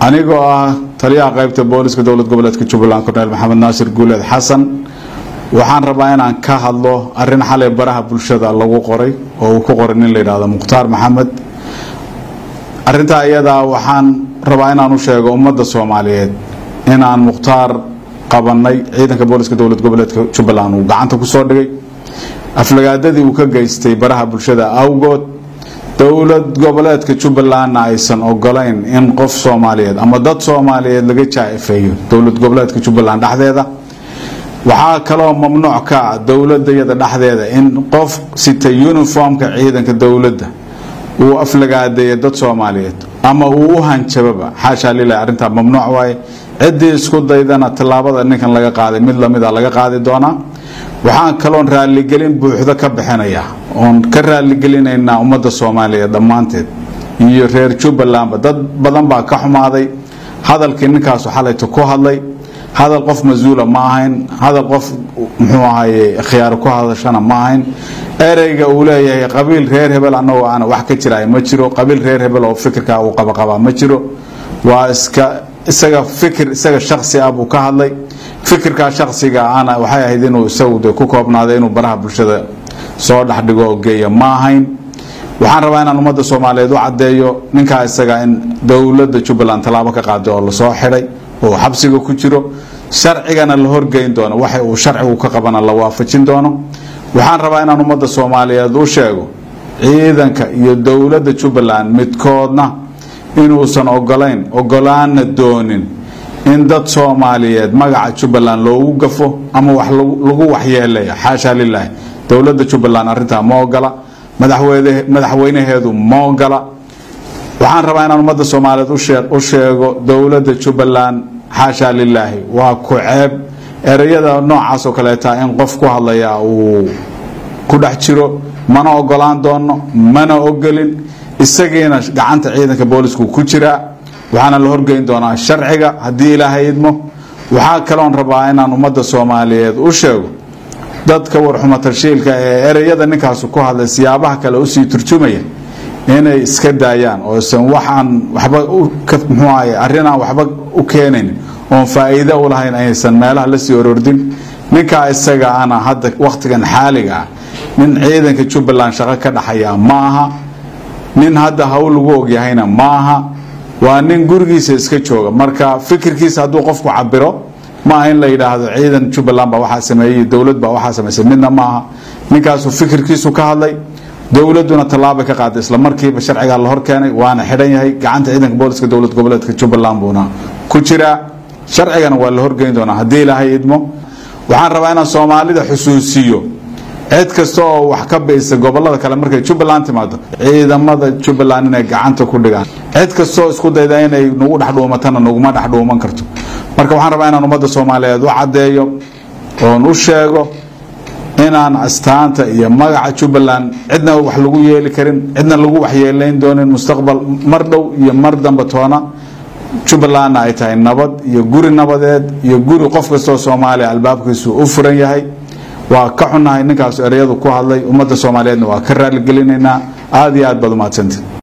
anigoo ah taliyaha qaybta booliska dowlad goboleedka jubbaland korneel maxamed naasir guuleed xasan waxaan rabaa inaan ka hadlo arin xalay baraha bulshada lagu qoray oo uu ku qoray nin la yidhaahdo mukhtaar maxamed arintaa iyadaa waxaan rabaa inaan u sheego ummadda soomaaliyeed inaan mukhtaar qabanay ciidanka booliska dowlad goboleedka jubbaland uu gacanta kusoo dhigay aflagaadadii uu ka geystay baraha bulshada awgood dowlad goboleedka jubbalandna aysan ogolayn in qof soomaaliyeed ama dad soomaaliyeed laga jaa-ifeeyo dowlad goboleedka jubbaland dhexdeeda waxaa kaloo mamnuuc ka ah dowladda iyada dhexdeeda in qof sita uniformka ciidanka dowladda uu aflagaadeeyo dad soomaaliyeed ama uu u hanjababa xaashaa lilah arrintaa mamnuuc waaye ciddii isku daydana tallaabada ninkan laga qaaday mid lamida laga qaadi doonaa waxaan kaloon raaligelin buuxdo ka bixinaya oon ka raaligelineynaa ummadda soomaaliyeed dhammaanteed iyo reer jubbalandba dad badan baa ka xumaaday hadalkii ninkaasu xalayta ku hadlay hadal qof mas-uula ma ahayn hadal qof muxuu ahaye khiyaaro ku hadashana ma ahayn ereyga uu leeyahay qabiil reer hebel annagoo aana wax ka jiraay ma jiro qabiil reer hebel oo fikirkaa uu qabaqabaa ma jiro waa iska isaga fikir isaga shaksi ah buu ka hadlay fikirkaa shaksiga ana waxay ahayd inuu isagu de ku koobnaaday inuu baraha bulshada soo dhexdhigo oo geeya ma ahayn waxaan rabaa inaan ummadda soomaaliyeed u caddeeyo ninkaa isaga in dowladda jubbaland tallaabo ka qaaday oo lasoo xidhay oo xabsiga ku jiro sharcigana la horgeyn doono waxa uu sharcigu ka qabana la waafajin doono waxaan rabaa inaan ummadda soomaaliyeed u sheego ciidanka iyo dowladda jubbaland midkoodna inuusan ogolayn ogolaana doonin in dad soomaaliyeed magaca jubbaland loogu gafo ama wax lagu waxyeelaya xaashaa lilaahi dowladda jubbaland arintaa ma ogola madaxweynaheedu ma ogola waxaan rabaa inaan ummadda soomaaliyeed u sheego dowladda jubbaland xaashaa lilaahi waa ku ceeb ereyada noocaas oo kaleeta in qof ku hadlaya uu ku dhex jiro mana ogolaan doono mana ogolin isagiina gacanta ciidanka boolisku ku jiraa waxaana la horgeyn doonaa sharciga haddii ilaahay idmo waxaa kaloon rabaa inaan ummadda soomaaliyeed u sheego dadka warxuma tarshiilka ee ereyada ninkaasu ku hadlay siyaabaha kale usii turjumaya inay iska daayaan oosan waxaan waxba muxuu ahaye arrinaan waxba u keenayn oon faa'iido u lahayn aysan meelaha lasii orordin ninkaa isaga ana hadda wakhtigan xaaliga ah nin ciidanka jubbaland shaqo ka dhaxaya ma aha nin hadda hawl lagu ogyahayna ma aha waa nin gurigiisa iska jooga marka fikirkiisa hadduu qofku cabiro ma aha in la yidhaahdo ciidan jubbaland baa waxaa sameeyey dowlad baa waxaa samaysay midna ma aha ninkaasu fikirkiisu ka hadlay dowladuna tallaabay ka qaaday isla markiiba sharcigaa la hor keenay waana xidhan yahay gacanta ciidanka booliska dowlad goboleedka jubbaland buuna ku jiraa sharcigana waa la horgeyn doonaa haddii ilaahay idmo waxaan rabaa inaan soomaalida xusuusiyo cid kasta oo wax ka baysa gobolada kale markay jubbaland timaado ciidamada jubbaland inay gacanta ku dhigaan cid kastaoo isku dayda inay nagu dhexdhuumatana naguma dhexdhuuman karto marka waxaan rabaa inaan ummadda soomaaliyeed u caddeeyo oon u sheego inaan astaanta iyo magaca jubbaland cidna wax lagu yeeli karin cidna lagu waxyeelayn doonin mustaqbal mar dhow iyo mar dambe toona jubbalandna ay tahay nabad iyo guri nabadeed iyo guri qof kastaoo soomaaliya albaabkiisu u furan yahay waa ka xunnahay ninkaas ereyadu ku hadlay ummadda soomaaliyeedna waa ka raaligelinaynaa aada iyo aad baad umahadsanti